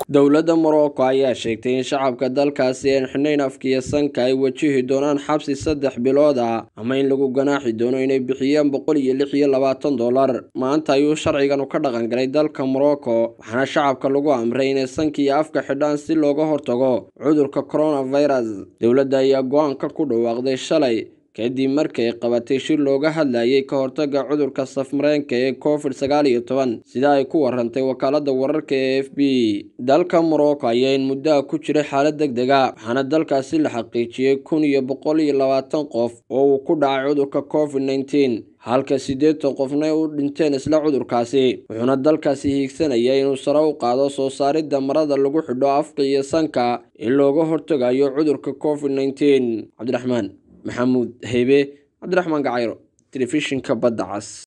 dowladda morocco ayaa sheegtay in shacabka dalkaasi aan xidhnayn afkiyo sanka ay wajihi doonaan xabsi saddex bilood ah ama in lagu ganaaxi doono inay bixiyaan boqol iyo lix iyo labaatan dollar maanta ayuu sharciganu ka dhaqan galay dalka morocco waxaana shacabka lagu amray inay sanka iyo afka xidhaan si looga hortago cudurka coronavirus dowladda ayaa go-aanka ku dhawaaqday shalay kadib markay qabatay shir looga hadlayay ka hortaga cudurka safmareenka ee covid sagaal iyo toban sida ay ku warantay wakaalada wararka ee f b dalka morocco ayaa in muddaha ku jiray xaalad deg deg a waxaana dalkaasi la xaqiijiyey kun iyo boqol iyo labaatan qof oo uu ku dhacay cudurka covid nneteen halka siddeetan qofna u dhinteen isla cudurkaasi wuxuuna dalkaasi hiigsanaya inuu sare u qaado soo saaridda marada lagu xidho afka iyo sanka in looga hortagayo cudurka covid nneteen cabdiraxmaan maxamuud heybe cabdiraxmaan gacayro telefishinka badda cas